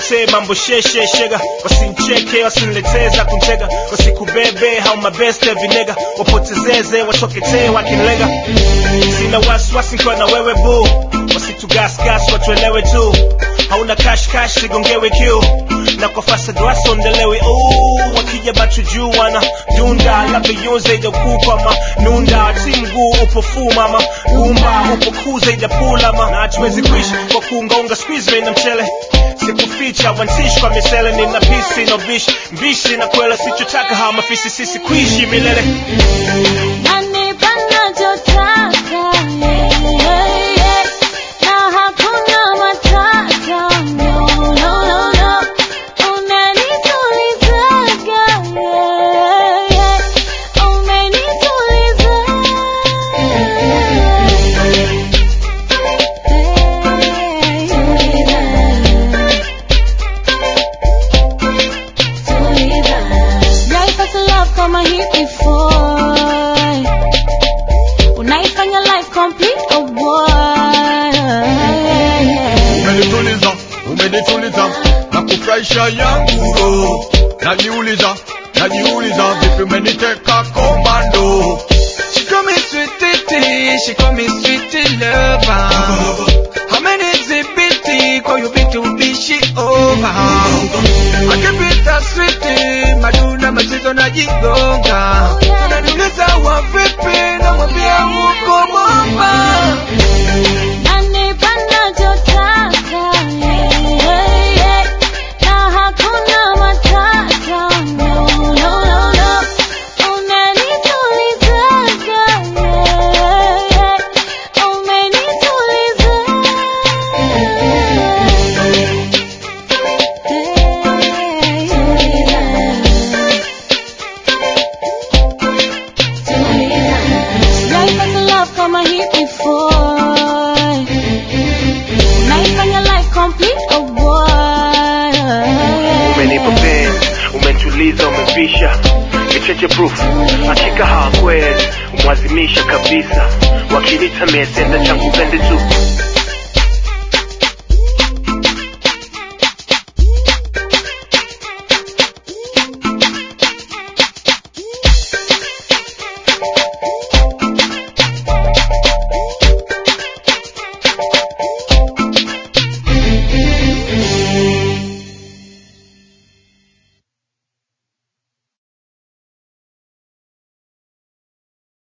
wasikuletee mambo sheshe shega wasincheke wasinileteza kuntega wasikubebe hau mabeste vinega wapotezeze wachoketee wakinlega sina wasiwasi nkiwa na wewe bu wasitugasgas watuelewe tu hauna kashkash sigongewe kiu na kwa fasad wasondelewe Ooh, wakija batu juu wana dunda labda yunze ijakukwa nunda ti mguu upo fu mama gumba upo kuza ijapula na hatuwezi kuishi kwa kuungaunga squeeze na mchele sikuficha wantishi kwa misele nina pisi no bishi mbishi na kwela sichotaka hawa mafisi sisi kuishi milele Nanipa nachotaka, yeah, yeah. Na hakuna matata, no, no, no, no. Unanitulizaga, yeah, yeah. Umenituliza. Sijaipata love kama hii before. Unaifanya life complete, oh boy. umenituliza umenituliza na kufurahisha yangu roho najiuliza najiuliza vipi umeniteka komando She call me sweetie, she call me sweetie lover. How many exhibit call you big to be she over? I keep it a sweetie, maduna machizo na jigonga. Unaniuliza wa vipi na mwambia huko bomba. Nanipa nachotaka, yeah, yeah. Na hakuna matata, no, no, no, no. Unanitulizaga, yeah, yeah. Umenituliza. Sijaipata love kama hii before. Unaifanya life complete, oh boy. umenipa penzi umentuliza umemvisha kicheche proof hakika hawakwezi umwazimisha kabisa wakinita mesenda changu pende tu